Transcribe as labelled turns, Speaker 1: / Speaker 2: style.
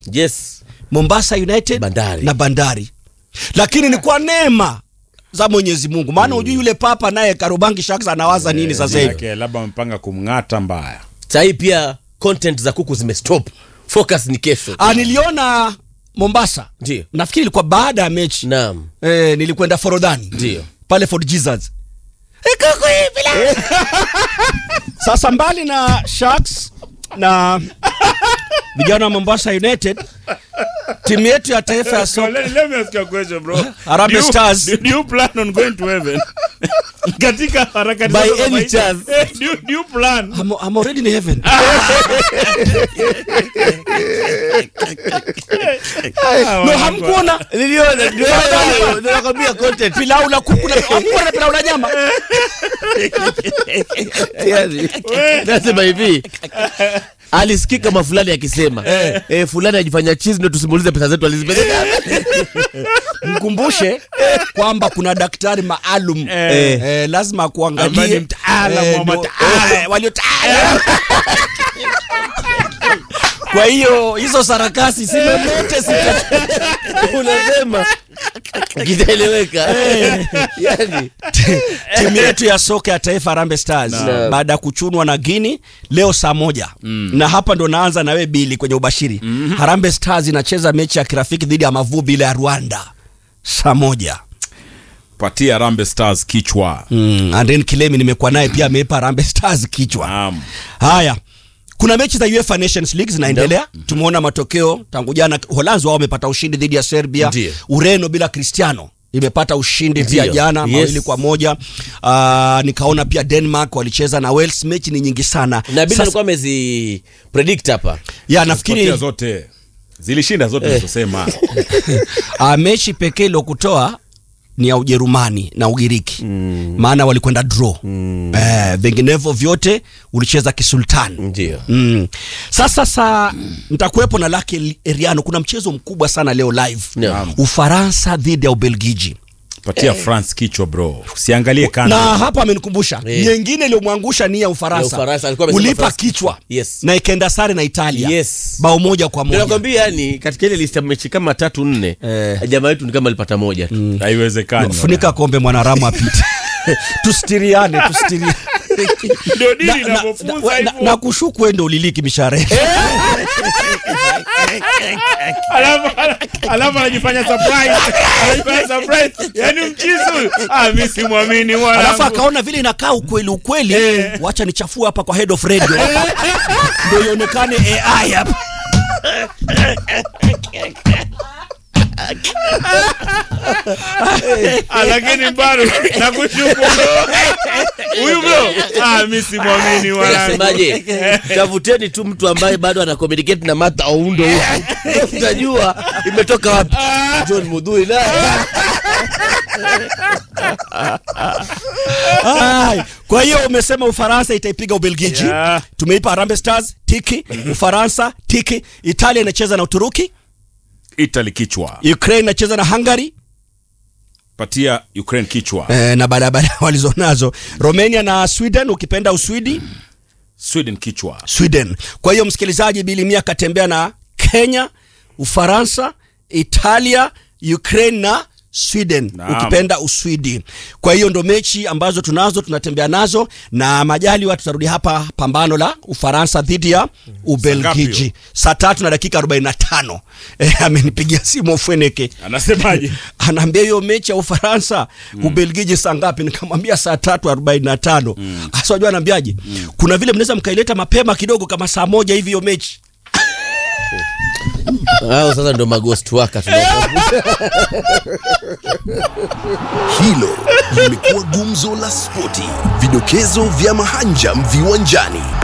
Speaker 1: yes
Speaker 2: Mombasa United
Speaker 1: Bandari.
Speaker 2: na Bandari, lakini ni kwa neema za Mwenyezi Mungu, maana hujui yule papa naye Karubangi Sharks anawaza nini sasa hivi.
Speaker 3: Yake, labda wamepanga kumng'ata mbaya
Speaker 1: sahii pia content za kuku zimestop focus ni kesho
Speaker 2: Ah, niliona Mombasa,
Speaker 1: Ndio.
Speaker 2: nafikiri ilikuwa baada ya mechi
Speaker 1: naam
Speaker 2: eh, nilikwenda Forodhani
Speaker 1: Ndio.
Speaker 2: pale Fort Jesus Eh, kuku hivi la- Sasa mbali na Sharks na vijana wa Mombasa United, timu yetu ya taifa ya soka
Speaker 3: let, let me ask you a question bro
Speaker 2: Harambee
Speaker 3: Do you-
Speaker 2: Stars.
Speaker 3: do, do you plan on going to heaven katika harakati
Speaker 1: By
Speaker 3: zako za
Speaker 1: any
Speaker 3: maisha?
Speaker 1: chance.
Speaker 3: Eh, do, you- do you plan
Speaker 2: I'm, I'm already in heaven. no, hamkuona
Speaker 1: niliona ndio ndio nakwambia content
Speaker 2: pilau la kuku na hamkuona na pilau la nyama
Speaker 1: yani nasema hivi alisikika kama fulani akisema eh, fulani ajifanya chizi ndio tusimulize pesa zetu alizipeleka
Speaker 2: mkumbushe kwamba kuna daktari maalum
Speaker 3: Eh.
Speaker 2: eh, lazima
Speaker 3: Ambaye
Speaker 2: kuangalie
Speaker 3: ni mtaalamu wa
Speaker 2: ndio-
Speaker 3: mataalamu.
Speaker 2: eh, waliotaalamu kwa hiyo hizo sarakasi si lolote sita
Speaker 1: unasema kitaeleweka yani
Speaker 2: timu yetu ya soka ya taifa Harambee Stars
Speaker 1: Naam.
Speaker 2: baada ya kuchunwa na Guinea leo saa moja na hapa ndo naanza na wewe Bili kwenye ubashiri Harambee Stars inacheza mechi ya kirafiki dhidi ya Mavubi ile ya Rwanda saa moja
Speaker 3: patia Rambe Stars kichwa
Speaker 2: mm. Anden Kilemi nimekuwa naye pia ameipa Harambee Stars kichwa
Speaker 3: Naam.
Speaker 2: haya kuna mechi za UEFA Nations League zinaendelea tumeona matokeo tangu jana Holanzi wao wamepata ushindi dhidi ya Serbia
Speaker 1: Ndiyo.
Speaker 2: Ureno bila Cristiano imepata ushindi pia
Speaker 1: Ndiyo.
Speaker 2: jana
Speaker 1: Yes.
Speaker 2: mawili kwa moja uh, nikaona pia Denmark walicheza na Wales mechi ni nyingi sana
Speaker 1: na bila
Speaker 2: Sasa-
Speaker 1: alikuwa amezi predict hapa
Speaker 2: ya nafikiri
Speaker 3: Patia zote zilishinda zote nilizosema
Speaker 2: uh, mechi pekee iliyokutoa ni ya Ujerumani na Ugiriki mm. maana walikwenda draw mm. eh, vinginevyo vyote ulicheza kisultani
Speaker 1: ndio
Speaker 2: Mm. Sasa sa nitakuwepo na Lucky Eriano. Kuna mchezo mkubwa sana leo live
Speaker 1: Naam.
Speaker 2: Ufaransa dhidi ya Ubelgiji,
Speaker 3: patia France kichwa bro usiangalie kando
Speaker 2: na hapa amenikumbusha
Speaker 1: Eh.
Speaker 2: nyingine iliyomwangusha ni ya
Speaker 1: Ya
Speaker 2: Ufaransa,
Speaker 1: Ufaransa, alikuwa amesema
Speaker 2: ulipa
Speaker 1: France
Speaker 2: kichwa
Speaker 1: Yes.
Speaker 2: na ikaenda sare na Italia
Speaker 1: Yes.
Speaker 2: bao moja kwa
Speaker 1: ndio
Speaker 2: moja.
Speaker 1: nakwambia yani katika ile list ya mechi kama tatu nne
Speaker 2: Eh.
Speaker 1: jamaa wetu ni kama alipata moja tu
Speaker 3: haiwezekani
Speaker 2: Funika kombe mwanaramu apite tustiriane tustiriane
Speaker 3: ndio dini
Speaker 2: na, na,
Speaker 3: inavyofunza
Speaker 2: na, na,
Speaker 3: hivyo
Speaker 2: na kushuku ende uliliki mishahara yetu.
Speaker 3: alafu alafu anajifanya surprise anajifanya surprise yani mchizi huyu ah mimi simwamini
Speaker 2: alafu
Speaker 3: mwanangu
Speaker 2: akaona vile inakaa ukweli ukweli
Speaker 3: Eh.
Speaker 2: wacha nichafue hapa kwa head of radio ndio ionekane AI hapa
Speaker 3: Ah, lakini bado nakushuku bro huyu bro ah mimi simwamini mwanangu
Speaker 1: nasemaje tafuteni tu mtu ambaye bado ana communicate na Martha Oundo huku utajua imetoka wapi John Mudhui naye
Speaker 2: Ai, kwa hiyo umesema Ufaransa itaipiga Ubelgiji
Speaker 3: Yeah.
Speaker 2: tumeipa Harambee Stars tiki Ufaransa tiki Italia inacheza na Uturuki
Speaker 3: Italy kichwa
Speaker 2: Ukraine inacheza na Hungary
Speaker 3: patia Ukraine kichwa
Speaker 2: eh, na barabara walizonazo Romania na Sweden ukipenda Uswidi
Speaker 3: Sweden kichwa
Speaker 2: Sweden. Kwa hiyo msikilizaji, Bilimia katembea na Kenya, Ufaransa, Italia, Ukraine na Sweden
Speaker 3: Naam.
Speaker 2: ukipenda Uswidi. Kwa hiyo ndo mechi ambazo tunazo tunatembea nazo, na majaliwa tutarudi hapa pambano la Ufaransa dhidi ya Ubelgiji
Speaker 3: hiyo?
Speaker 2: saa tatu na dakika 45. Eh, amenipigia simu Ofweneke
Speaker 3: anasemaje
Speaker 2: anaambia hiyo mechi ya Ufaransa Ubelgiji saa ngapi? Nikamwambia saa tatu arobaini na tano. Hasa wajua anaambiaje? Kuna vile mnaweza mkaileta mapema kidogo kama saa moja hivi hiyo mechi.
Speaker 1: hao sasa ndo maghost waka
Speaker 4: Hilo limekuwa gumzo la spoti, vidokezo vya mahanjam viwanjani.